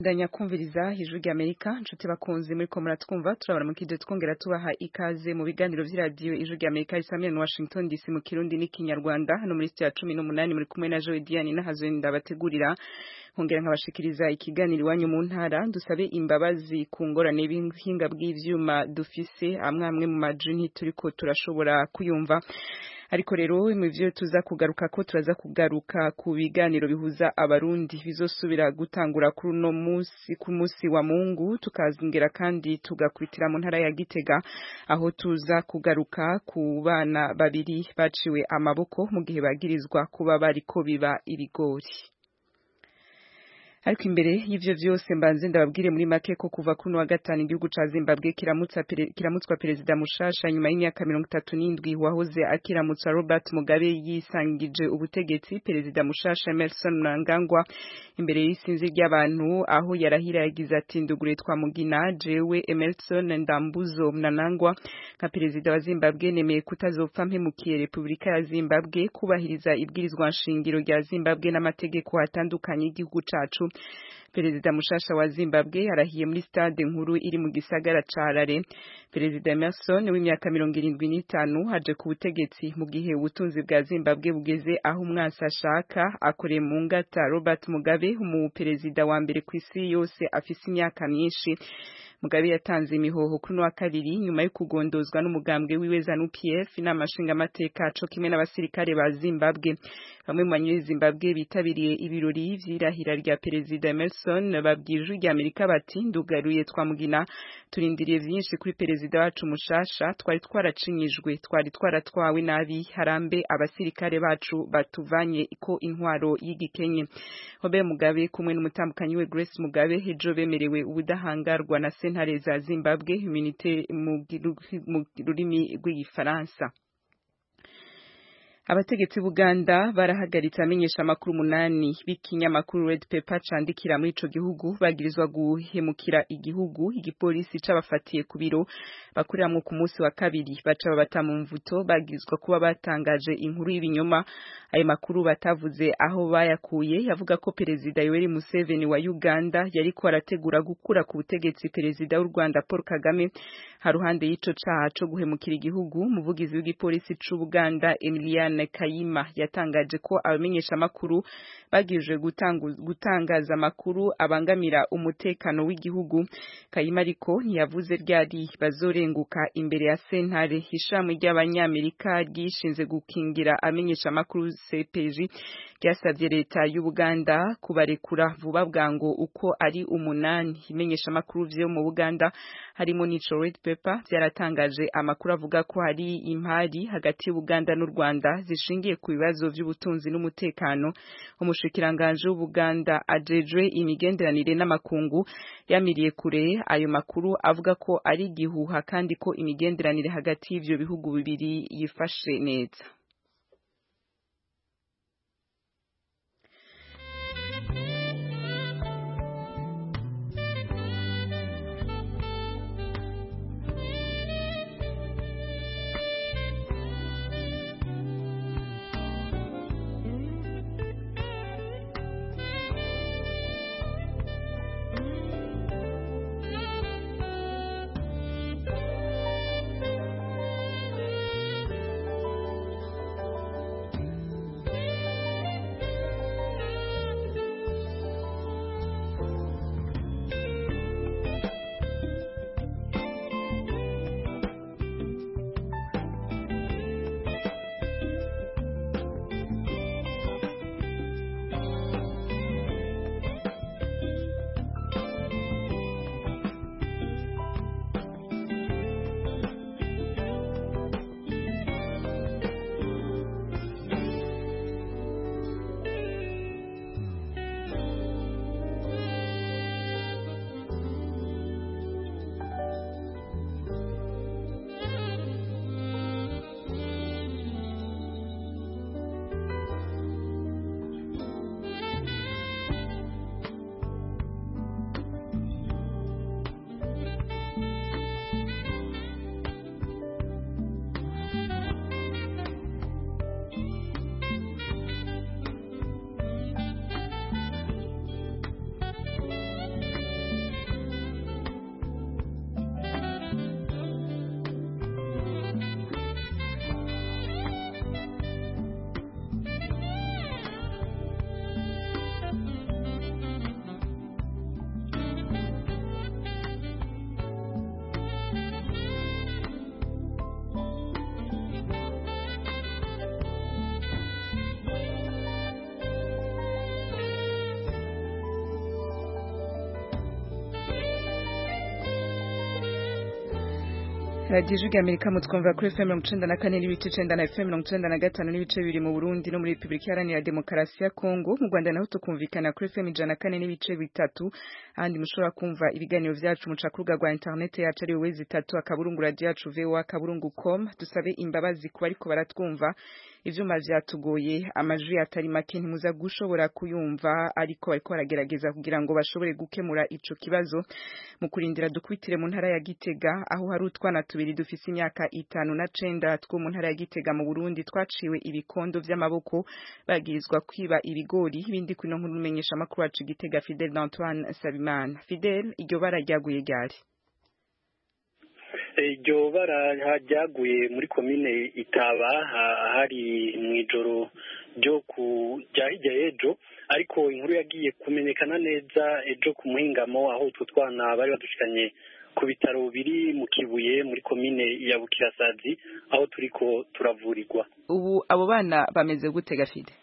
ndanya kumviriza ijwi rya Amerika nshuti bakunzi muri ko muratwumva turabara mu kije twongera tubaha ikaze mu biganiro vy'iradiyo ijwi rya Amerika risamira na Washington DC mu Kirundi n'ikinyarwanda hano muri studio ya 18 muri kumwe na Joy Diane nahazo ndabategurira nkongera nkabashikiriza ikiganiro iwanyu mu ntara dusabe imbabazi ku ngorane b'inhinga bw'ivyuma dufise amwe amwe mu majini turiko turashobora kuyumva ariko rero mu byo tuza kugaruka ko turaza kugaruka ku biganiro bihuza abarundi bizosubira gutangura kuri uno munsi ku munsi wa Mungu tukazingera kandi tugakwitira mu ntara ya Gitega aho tuza kugaruka ku bana babiri baciwe amaboko mu gihe bagirizwa kuba bariko biba ibigori ariko imbere y'ivyo vyose mbanze ndababwire muri make ko kuva kuno wa gatanu igihugu ca Zimbabwe kiramutsa pere, kiramutswa perezida mushasha nyuma y'imyaka mirongo itatu n'indwi wahoze akiramutsa Robert Mugabe yisangije ubutegetsi perezida mushasha Emerson Mnangagwa imbere y'isinzi ry'abantu aho yarahira yagize ati ndugure twa mugina jewe Emerson Ndambuzo Mnangagwa nka perezida wa Zimbabwe nemeye kutazopfa mpemukiye Republika ya Zimbabwe kubahiriza ibwirizwa nshingiro rya Zimbabwe n'amategeko atandukanye y'igihugu cacu perezida mushasha wa Zimbabwe arahiye muri stade nkuru iri mu gisagara ca Harare perezida Emerson w'imyaka mirongo irindwi n'itanu haje ku butegetsi mu gihe ubutunzi bwa Zimbabwe bugeze aho umwasi ashaka akoreye mu ngata Robert Mugabe umu perezida wa mbere ku isi yose afise imyaka myinshi Mugabe yatanze imihoho kuri no wa kabiri nyuma yo kugondozwa n'umugambwe wiwe ZANU-PF inama nshingamateka co kimwe n'abasirikare ba Zimbabwe bamwe mu banyuri Zimbabwe bitabiriye ibirori vy'irahira rya perezida Emerson babwije rya Amerika bati ndugaruye twamugina turindiriye vyinshi kuri perezida wacu mushasha twari twaracinyijwe twari twaratwawe nabi harambe abasirikare bacu batuvanye ko intwaro y'igikenye Robert Mugabe kumwe n'umutambukanyi we Grace Mugabe hejo bemerewe ubudahangarwa na sentare za Zimbabwe immunité mu rurimi rw'igifaransa abategetsi b'Uganda barahagaritse amenyesha amakuru munani b'ikinyamakuru Red Pepper candikira muri ico gihugu bagirizwa guhemukira igihugu igipolisi cabafatiye ku biro bakuriramwo ku munsi wa kabiri baca babata mu mvuto bagirizwa kuba batangaje inkuru y'ibinyoma ayo makuru batavuze aho bayakuye yavuga ko perezida Yoweri Museveni wa Uganda yariko arategura gukura ku butegetsi perezida w'u Rwanda Paul Kagame haruhande y'ico caha co guhemukira igihugu umuvugizi w'igipolisi c'Ubuganda Emiliane Kayima yatangaje ko abamenyesha amakuru bagirije gutangaza amakuru abangamira umutekano w'igihugu Kayima ariko ntiyavuze ryari bazorenguka imbere ya sentare ishami ry'abanyamerika ryishinze gukingira amenyesha amakuru CPJ ryasabye leta y'Ubuganda kubarekura vuba bwango uko ari umunani imenyesha amakuru vyo mu Buganda harimo n'ico Red Pepper byaratangaje amakuru avuga ko hari impari hagati y'Ubuganda n'u Rwanda zishingiye ku bibazo by'ubutunzi n'umutekano umushikiranganje w'Ubuganda ajejwe imigenderanire n'amakungu yamiriye kure ayo makuru avuga ko ari gihuha kandi ko imigenderanire hagati y'ivyo bihugu bibiri yifashe neza radiyo ijwi amerika mutwumva kuri fm mirongo icenda na kane n'ibice icenda na fm mirongo icenda na gatanu n'ibice bibiri mu burundi no muri repubulika iharanira demokarasi ya kongo mu rwanda naho tukumvikana kuri fm ijana na kane n'ibice bitatu ahandi mushobora kumva ibiganiro vyacu muca ku rubuga rwa interineti yacu ari wezi itatu akaburungu radiyo yacu voa akaburungu com dusabe imbabazi ku bariko baratwumva ivyuma vyatugoye amajwi atari make ntimuza gushobora kuyumva ariko bariko baragerageza kugira ngo bashobore gukemura ico kibazo mu kurindira dukwitire mu ntara ya Gitega aho hari utwana tubiri dufise imyaka itanu na cenda two mu ntara ya Gitega mu Burundi twaciwe ibikondo vy'amaboko bagirizwa kwiba ibigori ibindi kuno nkuru menyesha makuru wacu Gitega Fidel Antoine Sabimana Fidel iryo bara ryaguye ryari iryo bara ryaguye muri komine itaba hari mu ijoro ryo ku rya hirya y'ejo ariko inkuru yagiye kumenyekana neza ejo ku muhingamo aho utwo twana bari badushikanye ku bitaro biri mu kibuye muri komine ya bukirasazi aho turiko turavurirwa ubu abo bana bameze gute gafide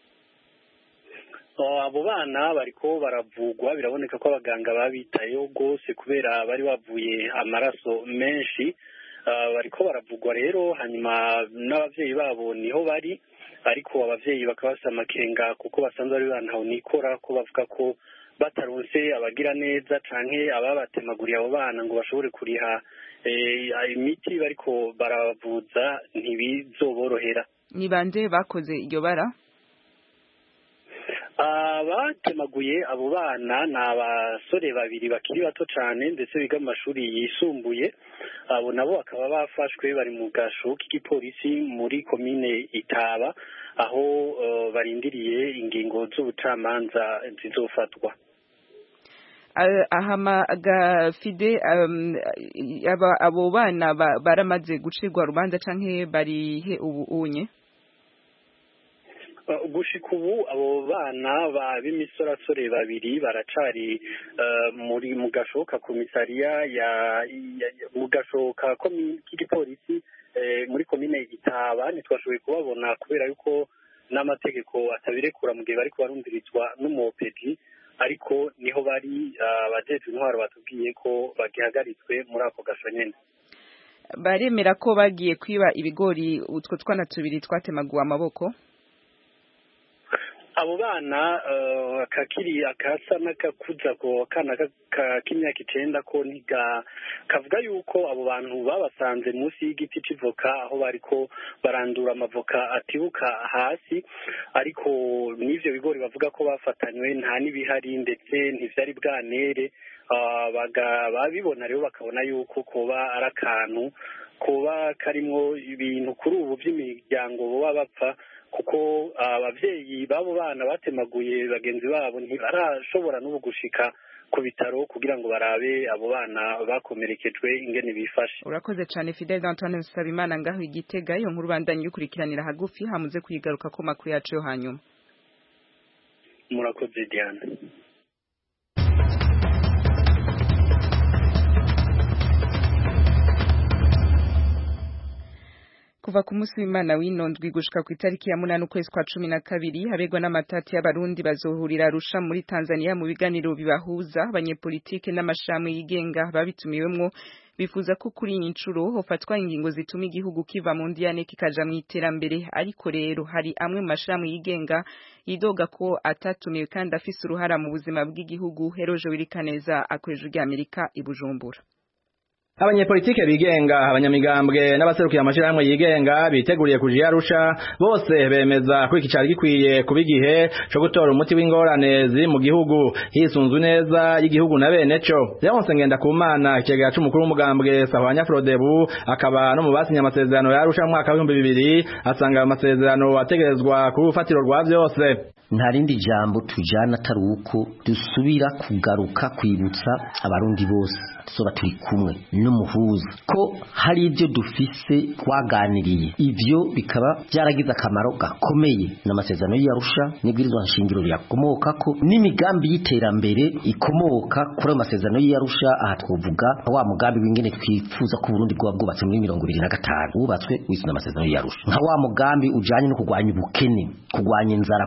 abo bana bariko baravugwa biraboneka ko abaganga babitayeho rwose kubera bari bavuye amaraso menshi bariko baravugwa rero hanyuma n'abavyeyi babo niho bari ariko abavyeyi bakaba bafise amakenga kuko basanzwe bari bantaho nikora ko bavuga ko bataronse abagira neza canke ababatemaguriye abo bana ngo bashobore kuriha imiti bariko barabavuza ntibizoborohera ni bande bakoze iryo bara abatemaguye abo bana ni abasore babiri bakiri bato cyane ndetse biga mu mashuri yisumbuye abo nabo bakaba bafashwe bari mu gasho k'igipolisi muri komine itaba aho barindiriye ingingo z'ubucamanza zizofatwa ahamaga fide abo bana baramaze gucirwa urubanza canke barihe ubu unye gushika ubu abo bana b'imisorasore babiri baracari muri mu gashoka komisariya ya mu gashoka k'igipolisi muri komine itaba ntitwashoboye kubabona kubera yuko n'amategeko atabirekura mu gihe bariko barumvirizwa n'umopedi ariko niho bari abajejwe intwaro batubwiye ko bagihagaritswe muri ako gasho nyene baremera ko bagiye kwiba ibigori utwo twana tubiri twatemaguwe amaboko abo bana kakiri akasa n'akakuza ko kana k'imyaka icenda ko ntiga kavuga yuko abo bantu babasanze munsi y'igiti c'ivoka aho bariko barandura amavoka atibuka hasi ariko n'ivyo bigori bavuga ko bafatanywe nta n'ibihari ndetse ntivyari bwanere babibona rero bakabona yuko koba ari akantu koba karimwo ibintu kuri ubu vy'imiryango boba bapfa kuko abavyeyi b'abo bana batemaguye bagenzi babo ntibarashobora n'ubu gushika ku bitaro kugira ngo barabe abo bana bakomerekejwe ingene bifashe urakoze cyane Fidel Antoine Nsabimana ngaho igitega iyo nkuru bandanye yukurikiranira hagufi hamuze kuyigaruka ko makuru yacu yo hanyuma murakoze Diane kuva ku munsi w'Imana w'inondwi gushika ku itariki ya munani ukwezi kwa cumi na kabiri habegwa n'amatati y'abarundi bazohurira Arusha muri Tanzania mu biganiro bibahuza abanyepolitike n'amashami yigenga babitumiwemwo bifuza ko kuri iyi nshuro hofatwa ingingo zituma igihugu kiva mu ndiyane kikaja mu iterambere ariko rero hari amwe mu mashami yigenga yidoga ko atatumiwe kandi afise uruhara mu buzima bw'igihugu Heroje Wirikaneza akoresha rya Amerika i Bujumbura abanyepolitike bigenga abanyamigambwe n'abaserukiye amashirahamwe yigenga biteguriye kuja Arusha bose bemeza ko iki cari gikwiye kuba igihe co gutora umuti w'ingorane ziri mu gihugu hisunzwe neza y'igihugu na bene co Leonce Ngendakumana ikigega c'umukuru w'umugambwe Sahwanya Frodebu akaba no mu basinye amasezerano ya Arusha mu mwaka w'ibihumbi bibiri asanga ayo masezerano ategerezwa ku rufatiro rwa vyose nta rindi jambo tujana atari uko dusubira kugaruka kwibutsa abarundi bose tuzoba turi kumwe n'umuhuza ko hari ibyo dufise twaganiriye ivyo bikaba byaragize akamaro gakomeye n'amasezerano y'Arusha n'ibwirizwa nshingiro riyakomokako n'imigambi y'iterambere ikomoka kuri ayo masezerano y'Arusha aha twovuga wa mugambi w'ingene twifuza ko Burundi bwoba bwubatse muri mirongo ibiri na gatanu wubatswe wiswe n'amasezerano y'Arusha nka wa mugambi ujanye no kurwanya ubukene kurwanya inzara kurwanya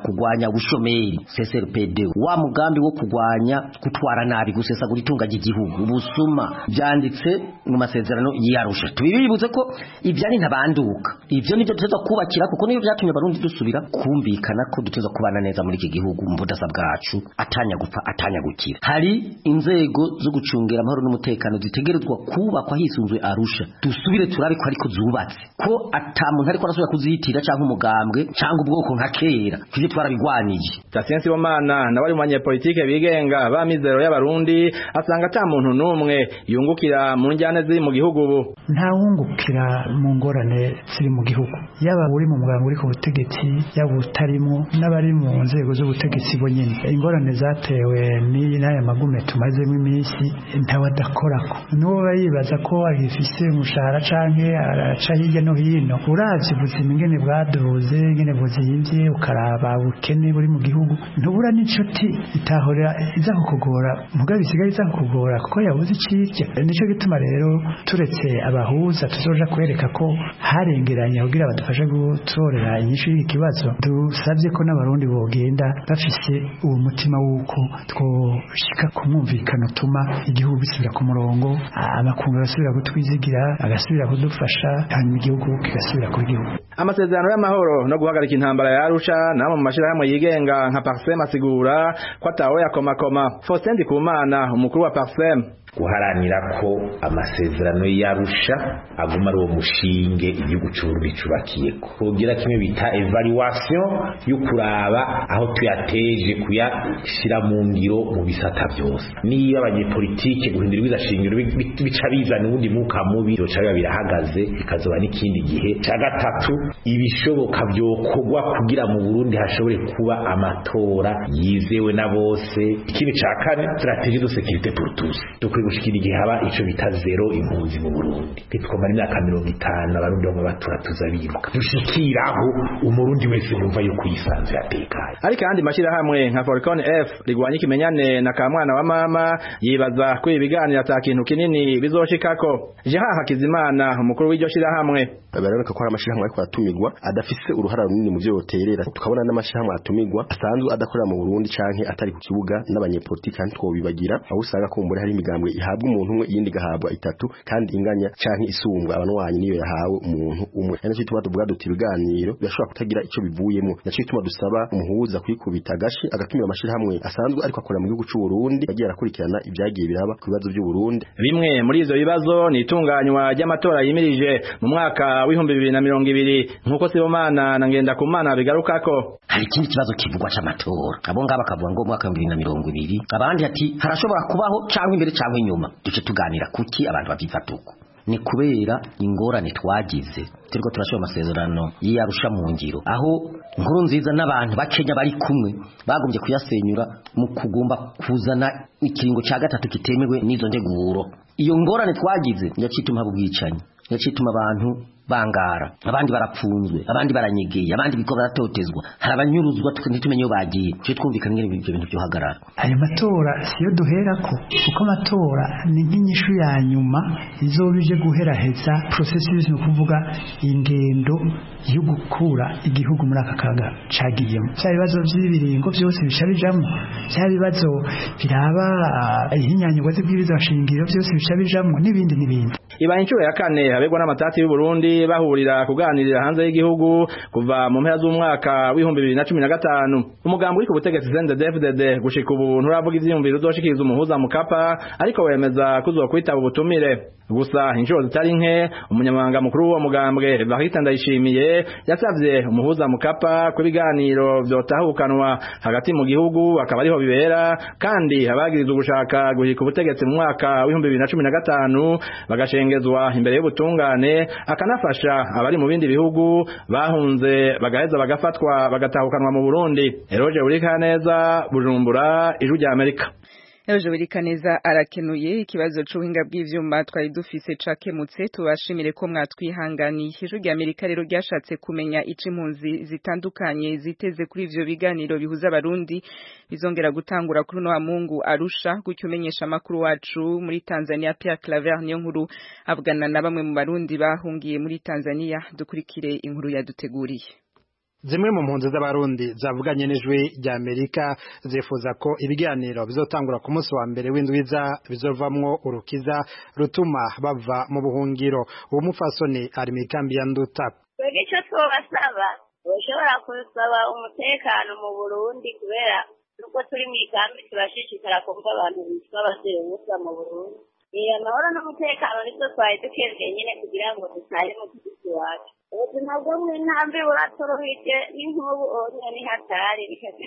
ubushomeri CSRPD wa mugambi wo kugwanya gutwara nabi gusesagura itunga ry'igihugu ubusuma byanditse mu masezerano yarusha tubibibutse ko ibyo ari ntabanduka ibyo nibyo duteza kubakira kuko nibyo byatumye abarundi dusubira kumvikana ko duteza kubana neza muri iki gihugu mu budasa bwacu atanya gupfa atanya gukira hari inzego zo gucungira amahoro n'umutekano zitegerezwa kubakwa hisunzwe arusha dusubire turabe ko ariko zubatse ko ata muntu ariko arasubira kuzitira cyangwa umugambwe cyangwa ubwoko nka kera tujye twarabigwanije Tasiensi Bomana nawe ari mu banyepolitike bigenga ba mizero y'abarundi asanga ata muntu n'umwe yungukira mu njyane ziri mu gihugu ubu nta wungukira mu ngorane ziri mu gihugu yaba uri mu muganga uri ku butegetsi yaba utarimo n'abari mu nzego z'ubutegetsi bo nyine ingorane zatewe n'aya magume tumazemo iminsi ntawe adakorako n'uwo yibaza ko agifise umushahara canke araca hirya no hino uravye ubuzima ingene bwaduze ingene buzimvye ukaraba ubukene buri mu gihugu ntubura n'inshuti itahora iza kukugora mugabo isigaye iza kukugora kuko yabuze icirya nico gituma rero turetse abahuza tuzoja kwereka ko harengeranye kugira badufashe gutorera inyishu y'iki kibazo dusabye ko n'abarundi bogenda bafise uwo mutima w'uko twoshika ku mwumvikano utuma igihugu gisubira ku murongo amakungu agasubira kutwizigira agasubira kudufasha hanyuma igihugu kigasubira ku gihugu amasezerano y'amahoro no guhagarika intambara ya Arusha namwe mu mashirahamwe yigenga nka Parsem asigura ko atawe yakomakoma Faustin Ndikumana umukuru wa Parsem guharanira ko amasezerano y'arusha aguma ari uwo mushinge igihugu cy'uburundi cyubakiye kugira kimwe bita evaluation yo kuraba aho tuyateje kuyashyira mu ngiro mu bisata byose niba abanyepolitike guhindura ibizashingiro bica bizana ubundi mwuka mubi byoca biba birahagaze bikazoba n'ikindi gihe cya gatatu ibishoboka byokorwa kugira mu burundi hashobore kuba amatora yizewe na bose ikindi cya kane strategie de sécurité pour tous dukwiye gushikira igihe haba ico bita zero impunzi mu Burundi ntitwomara imyaka mirongo itanu abarundi bamwe batura tuza biruka dushikiraho umurundi wese yumva yuko yisanze yatekanye ariko kandi mashirahamwe nka Falcon F rigwanya ikimenyane na kamwana wa mama yibaza ko ibiganiro ata kintu kinini bizoshikako Jean Hakizimana umukuru w'iryo shirahamwe baraboneka ko hari amashirahamwe ariko atumirwa adafise uruhara runini mu byo yoterera tukabona n'amashirahamwe atumirwa asanzwe adakorera mu Burundi canke atari ku kibuga n'abanyepolitiki kandi twobibagira aho usanga ko mbere hari imigambwe ihabwa umuntu umwe iyindi gahabwa itatu kandi inganya canke isumbwa abanwanyi niyo yahawe umuntu umwe ari cyo tuma tuvuga duti ibiganiro birashobora kutagira ico bivuyemo naco tuma dusaba umuhuza kwikubita gashi agatumira amashirahamwe asanzwe ariko akorera mu gihugu cy'u Burundi agiye arakurikirana ibyagiye biraba ku bibazo by'u Burundi bimwe muri ivyo bibazo ni itunganywa ry'amatora yimirije mu mwaka w'ibihumbi bibiri na mirongo ibiri nk'uko Sibomana na Ngendakumana bigarukako hari ikindi kibazo kivugwa c'amatora abo ngabo bakavuga ngo mwaka wa 2020 abandi ati harashobora kubaho cyangwa imbere cyangwa inyuma duce tuganira kuki abantu bavyifata uko ni kubera ingorane twagize turiko turashobora amasezerano y'iyarusha mu ngiro aho nkuru nziza n'abantu bakenya bari kumwe bagombye kuyasenyura mu kugomba kuzana ikiringo ca gatatu kitemewe n'izo nteguro iyo ngorane twagize yacituma haba ubwicanyi yacituma abantu bangara abandi barapfunzwe abandi baranyegeye abandi biko baratotezwa hari abanyuruzwa ntitumenye iyo bagiye cyo twumvikana ngene ibyo bintu byohagarara ayo matora siyo duherako kuko amatora ni nk'inyishu ya nyuma izoba ije guheraheza processus ni ukuvuga ingendo yo gukura igihugu muri aka kaga cagiyemo bya bibazo by'ibiringo byose bica bijamo bya bibazo biraba ihinyanyirwa z'ibwiriza shingiro byose bica bijamo n'ibindi n'ibindi ibaye inshuro ya kane habegwa n'amatati y'u Burundi bahurira kuganirira hanze y'igihugu kuva mu mpera z'umwaka w'ibihumbi bibiri na cumi na gatanu umugambi uri ku butegetsi CNDD-FDD gushika ubu nturavuga ivyiyumviro uzoshikiriza umuhuza mukapa ariko wemeza kuzokwitaba ubutumire gusa inshuro zitari nke umunyamabanga mukuru w'uwo mugambwe Evariste Ndayishimiye yasavye umuhuza mukapa ko ibiganiro vyotahukanwa hagati mu gihugu akaba ariho bibera kandi abagiriza ugushaka guhika ubutegetsi mu mwaka w'ibihumbi bibiri na cumi na gatanu bagashengezwa imbere y'ubutungane akanafasha abari mu bindi bihugu bahunze bagaheza bagafatwa bagatahukanwa mu Burundi Eroje Urikaneza Bujumbura Ijwi rya Amerika Ejo Birikaneza arakenuye ikibazo c'ubuhinga bw'ivyuma twari dufise cakemutse tubashimire ko mwatwihanganiye ijwi rya Amerika rero ryashatse kumenya ico impunzi zitandukanye ziteze kuri ivyo biganiro bihuza abarundi bizongera gutangura kuri no Mungu Arusha gutyo umenyesha makuru wacu muri Tanzania Pierre Claver niyo nkuru avugana na bamwe mu barundi bahungiye muri Tanzania dukurikire inkuru yaduteguriye zimwe mu mpunzi z'abarundi zavuganye n'ijwi rya amerika zifuza ko ibiganiro bizotangura ku munsi wa mbere w'indwiza bizovamwo urukiza rutuma bava mu buhungiro uwo mupfasoni ari mu ikambi ya nduta twebwe icyo twobasaba ushobora gusaba umutekano mu burundi kubera nuko turi mu ikambi turashishikara kumva abantu bitwa abasore ubusa mu burundi iyo amahoro n'umutekano nibyo twari dukeneye nyine kugira ngo dutahe mu gihugu iwacu ubuzima bwo mu ntambi buratorohije n'inkubu onye ni hatari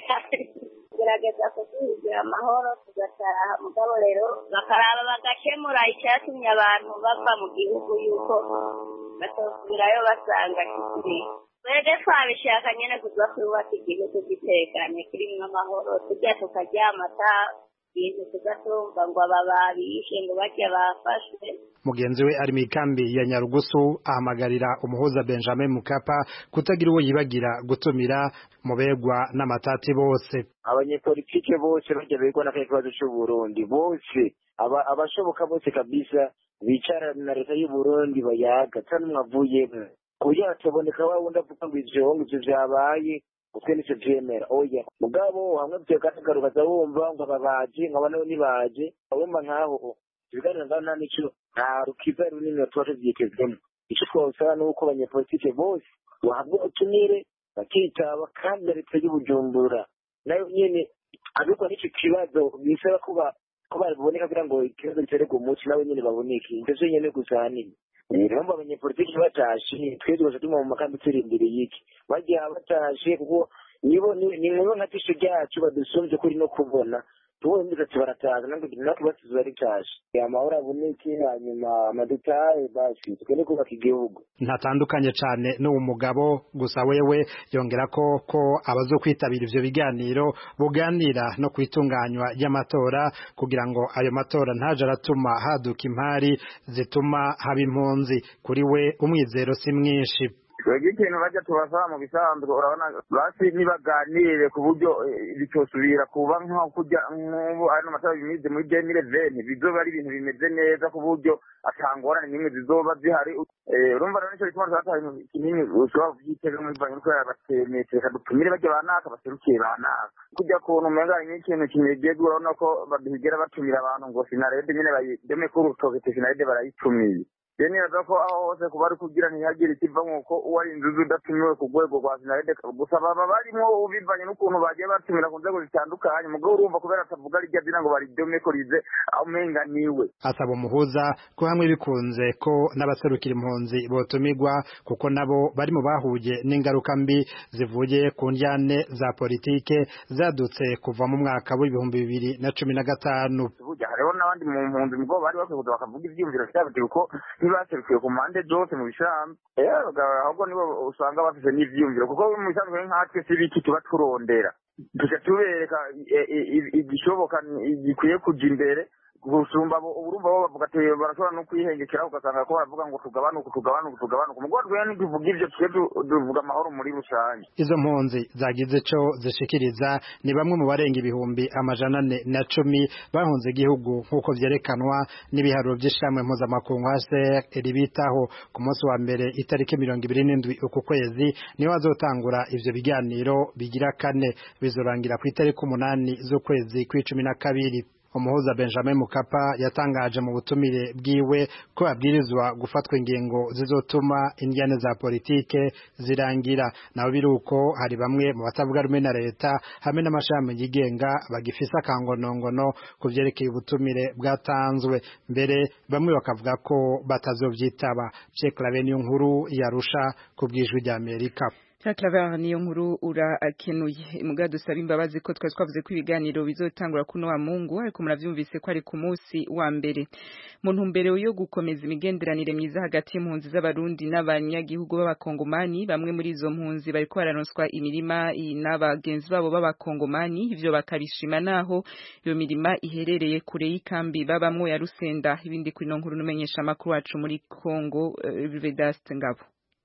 gerageza kuduhigira amahoro tugataha mugabo rero bakaraba bagakemura icyatumye abantu bava mu gihugu yuko batosubirayo basanga kikiri twebwe twabishaka nyine kuza kubaka igihugu gitekanye kirimo amahoro tujya tukaryama ata bintu tugatumva ngo aba babishe ngo bajya bafashwe mugenzi we ari mu ikambi ya nyarugusu ahamagarira umuhuza benjamin mukapa kutagira uwo yibagira gutumira mu begwa n'amatati bose abanyepolitike bose bajya begwa n'akahe kibazo c'uburundi bose abashoboka bose kabisa bicara na leta y'uburundi bayaga ata n'umwe avuyemwo kugira hataboneka wa wundi avuga ngo ivyo ngo ivyo vyabaye utwe nico vyemera oya mugabo hamwe vyokatagaruka za wumva ngo aba baje ngo aba nabo nibaje wumva nkaho ibiganiro ngaho nta nico nta rukiza runini tuba tuvyitezemwo ico twosaba ni uko abanyepolitike bose bahabwa ubutumire bakitaba kandi na leta y'ubujumbura nayo nyene ariko n'ico kibazo bisaba kuba ko baboneka kugira ngo ikibazo gitererwe umuti nabo nyene baboneke ivyo vyonyene gusa hanini rero mba abanyepolitiki batashe twe twose tuma mu makambi turindiriye iki bagiye batashe kuko nibo ni mwe nka tisho ryacu badusumvye kuri no kubona tubonye mbese ati barataza nange natwe basize baritashe amahoro aboneke hanyuma amadetaye basi twende kubaka igihugu ntatandukanye cane n'uwo mugabo gusa wewe yongera ko ko abazokwitabira ivyo biganiro buganira no kwitunganywa ry'amatora kugira ngo ayo matora ntaje aratuma haduka impari zituma haba impunzi kuri we umwizero si mwinshi twebwe ikintu bajya tubasaba mu bisanzwe urabona basi nibaganire ku buryo bitosubira kuba nko kujya nk'ubu ano matora bimize muri demire veni bizoba ari ibintu bimeze neza ku buryo atangorane n'imwe zizoba zihari urumva rero nicyo gituma twataha ibintu kinini ushobora kubyitega muri banki kubera batemetse reka dutumire bajya banaka baserukiye banaka kujya kuntu umenga hari nk'ikintu kinegega urabona ko baduhigera batumira abantu ngo sinarede nyine bayideme ku rutoke sinarede barayitumiye rero nibaza ko aho hose kuba ari kugira ntihagire ikiva nk'uko uwo ari inzuzi udatumiwe ku rwego rwa sinarede gusa baba barimo bivanye n'ukuntu bagiye batumira ku nzego zitandukanye mugabo urumva kubera atavuga rijya dina ngo baridome ko rize umenga niwe asaba umuhuza ko hamwe bikunze ko n'abaserukira impunzi botumirwa kuko nabo bari mu bahuye n'ingaruka mbi zivuye ku njyane za politike zadutse kuva mu mwaka w'ibihumbi bibiri na cumi na gatanu hariho n'abandi mu mpunzi mugabo bari bakwiye kuza bakavuga ivyiyumviro vyabo ko ntibaserukiye ku mpande zose mu bisambu ahubwo nibo usanga bafise n'ivyiyumviro kuko mu bisanzwe nkatwe si biki tuba turondera tuca tubereka igishoboka gikwiye kuja imbere gusumba urumva bo bavuga ati barashobora no kwihengekera ugasanga ko baravuga ngo tugabanuke tugabanuke tugabanuke mugabo twebwe ntituvuga ivyo twe tuvuga amahoro muri rusange izo mpunzi zagize ico zishikiriza ni bamwe mu barenga ibihumbi amajana ane na cumi bahunze igihugu nk'uko vyerekanwa n'ibiharuro vy'ishirahamwe mpuzamakungu HCR ribitaho ku munsi wa mbere itariki mirongo ibiri n'indwi uku kwezi niho hazotangura ivyo biganiro bigira kane bizorangira ku itariki umunani z'ukwezi kw'icumi na kabiri umuhuza Benjamin Mukapa yatangaje mu butumire bwiwe ko abwirizwa gufatwa ingingo zizotuma indyane za politike zirangira naho biruko hari bamwe mu batavuga rumwe na leta hamwe n'amashami yigenga bagifise akangonongono ku vyerekeye ubutumire bwatanzwe mbere bamwe bakavuga ko batazovyitaba Pierre Claver niyo nkuru yarusha ku bwijwi rya Amerika Claver niyo nkuru urakenuye muga dusaba imbabazi ko twari twavuze ko ibiganiro bizotangura kuno wa Mungu ariko muravyumvise ko ari ku munsi wa mbere mu ntumbero yo gukomeza imigenderanire myiza hagati y'impunzi z'abarundi n'abanyagihugu b'abakongomani bamwe muri izo mpunzi bariko bararonswa imirima n'abagenzi babo b'abakongomani ivyo bakabishima naho iyo mirima iherereye kure y'ikambi babamwo ya Rusenda ibindi kuri no nkuru numenyesha makuru wacu muri Kongo uh, Vedaste Ngabo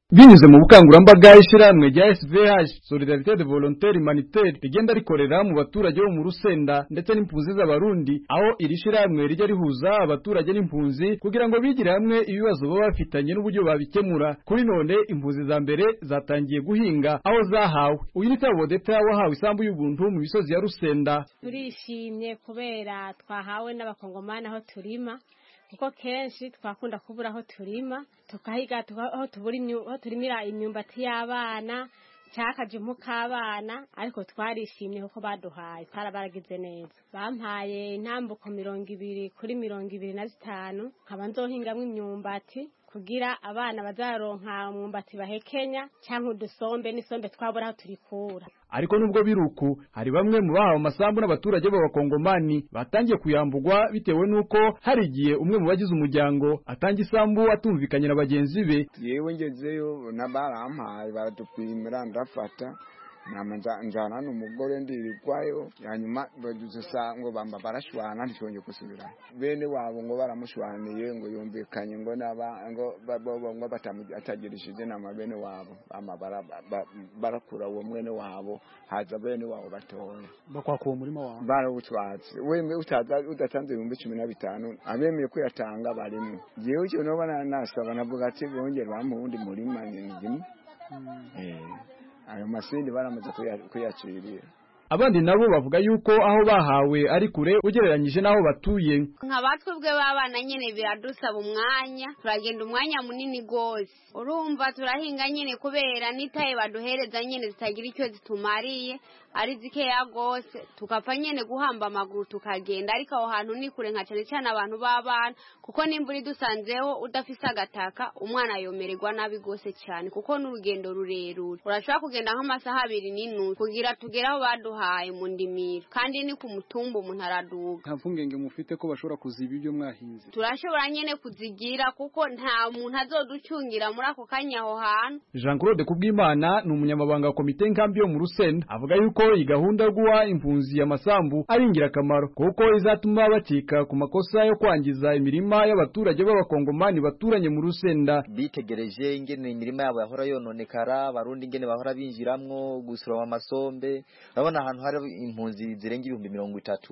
binyuze mu bukangurambaga ishyirahamwe rya SVH Solidarité de Volontaire Humanitaire rigenda rikorera mu baturage bo mu Rusenda ndetse n'impunzi z'abarundi aho iri shyirahamwe rijya rihuza abaturage n'impunzi kugira ngo bigire hamwe ibibazo baba bafitanye n'uburyo babikemura kuri none impunzi za mbere zatangiye guhinga aho zahawe uyu ni Tabodeta wahawe isambu y'ubuntu mu misozi ya Rusenda turishimye kubera twahawe n'abakongomani aho turima kuko kenshi twakunda kubura aho turima tukahiga aho turimira imyumbati y'abana cyangwa akajumpu k'abana ariko twarishimye kuko baduhaye baragize neza bampaye intambuko mirongo ibiri kuri mirongo ibiri na zitanu nkaba nzohingamo imyumbati kugira abana bazaronka umwumbati bahekenya cyangwa udusombe n'isombe twabura aho turikura ariko nubwo biruku hari bamwe mu bahawe amasambu n'abaturage b'abakongomani batangiye kuyambugwa bitewe n'uko hari igihe umwe mu bagize umuryango atanga isambu atumvikanye na bagenzi be yewe ngezeyo barampaye baradupimira ndafata njana n'umugore ndirigwayo hanyuma bagize ngo bamba barashwana ntishonje gusubira bene wabo ngo baramushwaniye ngo yumvikanye ngo ngo ngo batagirishije nama bene wabo bama barakura uwo mwene wabo haza bene wabo batoya bakwaka uwo murima wawe barawutwatse wemwe utaza udatanze ibihumbi cumi na bitanu abemeye kuyatanga barimo jewe icyo noba nasaba navuga ati bongere bampa uwundi murima ndimo ayo masindi baramaze kuyacirira abandi nabo bavuga yuko aho bahawe ari kure ugereranyije n'aho batuye nka batwebwe b'abana nyine biradusaba umwanya turagenda umwanya munini rwose urumva turahinga nyine kubera n'itaye baduhereza nyine zitagira icyo zitumariye ari zikeya rwose tugapfa nyine guhamba amaguru tukagenda ariko aho hantu ni kure nka cyane cyane abantu b'abana kuko nimba uri dusanzeho udafise agataka umwana yomererwa nabi rwose cyane kuko n'urugendo rurerure urashobora kugenda nk'amasaha abiri n'inusu kugira tugere aho baduhaye mu ndimiro kandi ni ku mutumba umuntu araduga nta mpungenge mufite ko bashobora kuziba ibyo mwahinze turashobora nyine kuzigira kuko nta muntu azoducungira muri ako kanya aho hantu Jean Claude Kubwimana ni umunyamabanga wa komite nkambi yo mu Rusenda avuga yuko iyi gahunda yo guha impunzi amasambu ari ingirakamaro kuko izatuma bacika ku makosa yo kwangiza imirima y'abaturage b'abakongomani baturanye mu Rusenda bitegereje ingene imirima yabo yahora yononekara abarundi ingene bahora binjiramwo gusoroma amasombe urabona ahantu hari impunzi zirenga ibihumbi mirongo itatu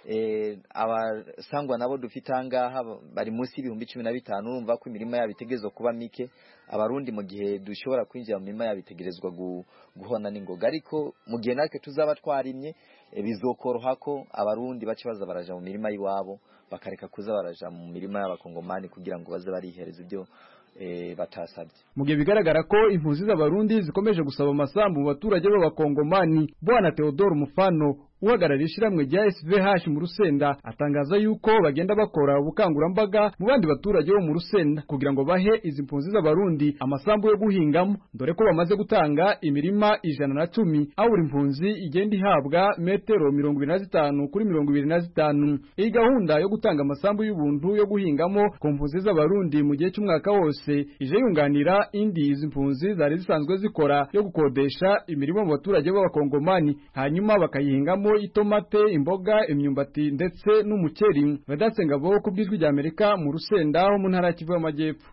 abasangwa nabo dufite ahangaha bari munsi y'ibihumbi cumi na bitanu urumva ko imirima yabo itegerezwa kuba mike abarundi mu gihe dushobora kwinjira mu mirima yabo itegerezwa guhona n'ingoga ariko mu gihe natwe tuzaba twarimye bizokoroha ko abarundi bace baza baraja mu mirima y'iwabo bakareka kuza baraja mu mirima y'abakongomani kugira ngo baze barihereza ibyo batasabye mu gihe bigaragara ko impunzi z'abarundi zikomeje gusaba amasambu mu baturage b'abakongomani bwana Theodore Mufano uhagarariye ishyirahamwe rya SVH mu Rusenda atangaza yuko bagenda bakora ubukangurambaga mu bandi baturage bo mu Rusenda kugira ngo bahe izi mpunzi z'abarundi amasambu yo guhingamo dore ko bamaze gutanga imirima ijana na cumi aho buri mpunzi igenda ihabwa metero mirongo ibiri na zitanu kuri mirongo ibiri na zitanu iyi gahunda yo gutanga amasambu y'ubuntu yo guhingamo ku mpunzi z'abarundi mu gihe cy'umwaka wose ije yunganira indi izi mpunzi zari zisanzwe zikora yo gukodesha imirima mu baturage b'abakongomani hanyuma bakayihingamo itomate imboga imyumbati ndetse n'umuceri vedatse ngabo ku bw'ijwi rya amerika mu rusenda ho mu ntara ya kivu y'amajyepfo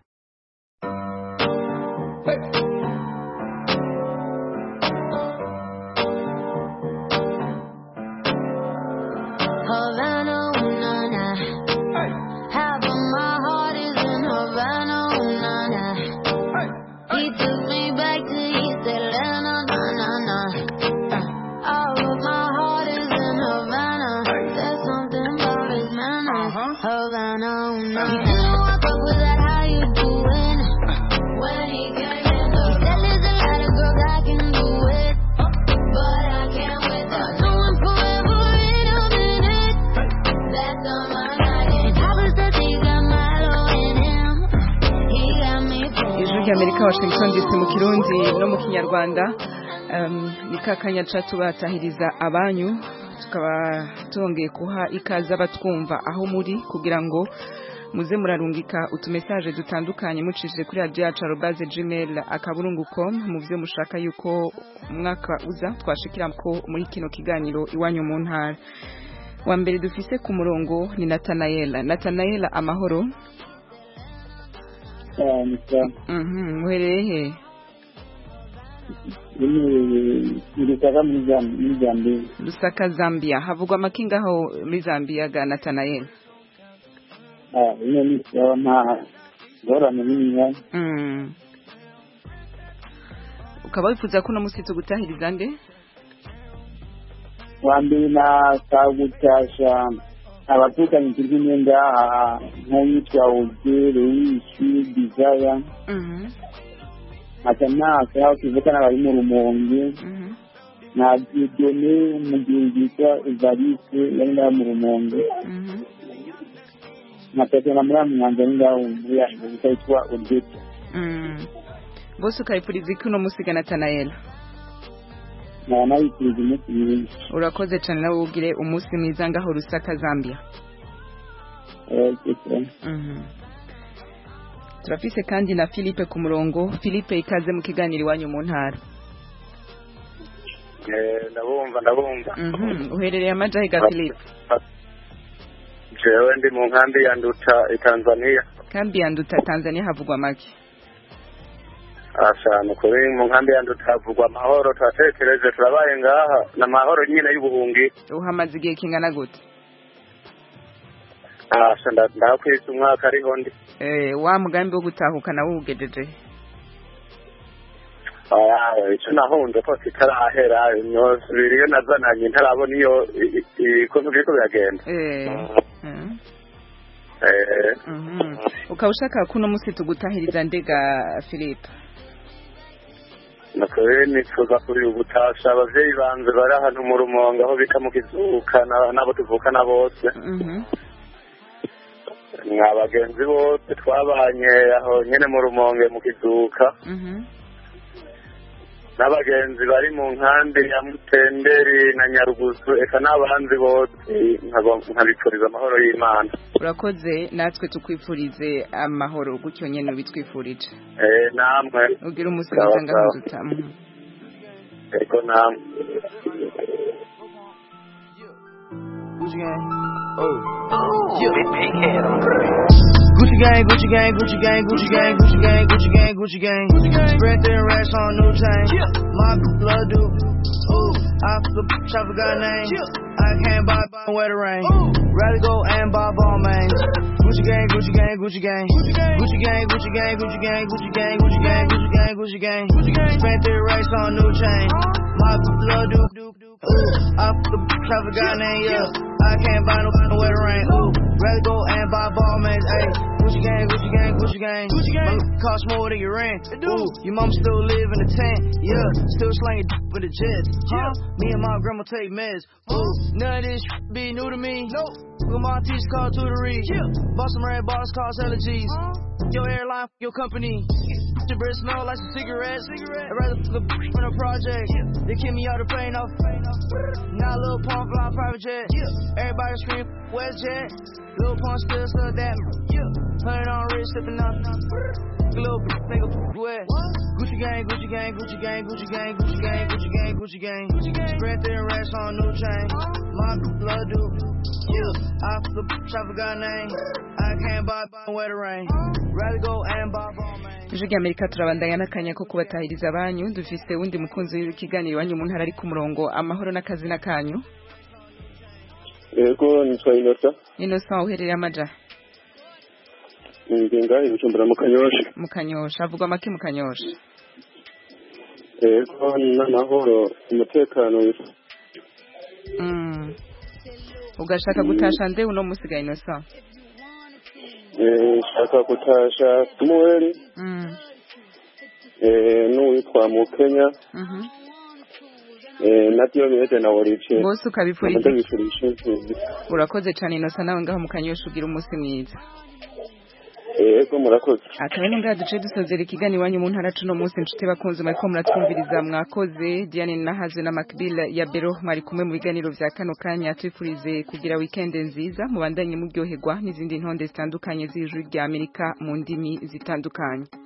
Amerika Washington DC mu Kirundi no mu Kinyarwanda ni kakanya catu batahiriza abanyu tukaba tongeye kuha ikaza batwumva aho muri kugira ngo muze murarungika utumesaje dutandukanye mucishije kuri radio yacu arobase gmail akaburungu.com mu byo mushaka yuko umwaka uza twashikira ko muri kino kiganiro iwanyu mu ntara wa mbere dufise ku murongo ni Nathanaela Nathanaela amahoro muherereye he Lusaka muri Zam- muri Zambia Lusaka Zambia havugwa amakinga aho muri Zambia ga Nathanael Ah, ino ni sawa nta ngorane nini mm. ukaba wifuza ko uno musi tugutahiriza nde wa mbere nasaba gutasha abatukanye turi kumwe ngaha nk'uwitwa Ugere Wishi Desire Mhm, ata naka aho tuvukana bari mu rumonge mhm. na Dieudonné umugenzi witwa Evariste yari ngaha mu rumonge Mhm. na Petero na Muramu Mwanza ari ngaho muri yanjye yitwa Odette Mm. bose ukayipuriza iki uno musi ga Nathanael nkaba nabifuriza umunsi mwiza urakoze cyane nawe ugire umunsi mwiza ngaho Lusaka Zambia Eh, cyane. Mhm. turafise kandi na Philippe ku murongo Philippe ikaze mu kiganiro iwanyu mu ntara ndabumva ndabumva Mhm, uherereye amajahe ga Philippe jewe ndi mu nkambi ya nduta i tanzania kambi ya nduta Tanzania havugwa make ashanu kuri mu nkambi ya nduta havugwa amahoro turatekereje turabaye ngaha ni amahoro nyine y'ubuhungi uhamaze igihe kingana gute asha nda- ndakwise umwaka ariho ndi eh wa mugambi wo gutahukana wugejeje Ah, icyo nahunze ko kitarahera nosubira iyo nazananye ntarabona iyo i- i- ukuntu biriko biragenda eh mhm. Eh, Mhm. ukaba ushaka ko uno musi tugutahiriza ndega Philippe nakore nifuza kuri ubutasha abavyeyi banje bari ahantu mu rumonge aho bita mu kizuka na- n'abo tuvukana bose Mhm. mwa bagenzi bose twabanye aho nyene mu rumonge mu kizuka Mhm. n'abagenzi bari mu nkambi ya mutenderi na nyarugusu eka n'abandi bose nkabo- nkabipfuriza amahoro y'imana urakoze natwe tukwifurize amahoro gutyo nyene ubitwifurije Eh, namwe ugira umunsi Sawa, mwiza ngaho sawa. nduta Mhm. ego namwe Gucci gang. Oh. Yeah. Big, big head on Gucci gang, Gucci gang, Gucci gang, Gucci gang, Gucci gang, Gucci gang, Gucci gang. Spread their racks on new chain. My blood do. Ooh, I flip, I forgot name. I can't buy, buy where the rain. Rather go and buy ball mains. Gucci gang, Gucci gang, Gucci gang. Gucci gang, Gucci gang, Gucci gang, Gucci gang, Gucci gang, Gucci gang, Gucci gang, Gucci gang. Spent their racks on new chain. My blood do. Ooh, I flip, I forgot name, yeah. I can't buy no where the rain. Ooh, rather go and buy ball mains. Ayy, Gucci gang, Gucci gang, Gucci gang. Gucci gang. Cost more than your rent. Ooh, your mom still live in the tent. Yeah, still slanging with the jets. Huh? Me and my grandma take meds. Ooh, none of this be new to me. Nope. With my teacher called tutory. Yeah. Bought some red bars, cost hella G's. Your airline, your company. Your breath smell like some cigarettes. I'd rather fuck a from the project. They kick me out the plane off. Now little pump fly private jet. Everybody scream WestJet. Little pump still stuck that. Hundred on wrist, sipping on. Little nigga wet. Gucci gang, Gucci gang, Gucci gang, Gucci gang, Gucci gang, Gucci gang, Gucci gang. Spread their racks on new chain. My blood do. Yeah, I flip, I forgot name. I can't buy where the rain. Rather go and buy ball man. ijwi ry'amerika turabandanya n'akanya ko kubatahiriza abanyu dufise wundi mukunzi w'ikiganiro iwanyu mu ntara ari ku murongo amahoro n'akazina kanyu yego nitwa inota innocent uherereye amaja ngenga ibicumbura mu kanyosha mu kanyosha avugwa make mu kanyosha yego n'amahoro umutekano Mm. ugashaka gutasha nde uno musiga innocent Eh, nshaka gutasha samuel Mm. eh, n'uwitwa mukenya Mhm. eh, na diyomede na worice Bose ukabifuriza iki? ndabifurije intsinzi urakoze cyane innocent nawe ngaho mu kanyosha ugira umunsi mwiza yego murakoze akaba ari ngaha duce dusozera ikiganiro iwanyu mu ntara cuno munsi inshuti bakunze mwariko muratwumviriza mwakoze diane nahazwe na macbill ya bero mwari kumwe mu biganiro vya kano kanya twifurize kugira weekend nziza mubandanye muryoherwa n'izindi ntonde zitandukanye z'ijwi rya amerika mu ndimi zitandukanye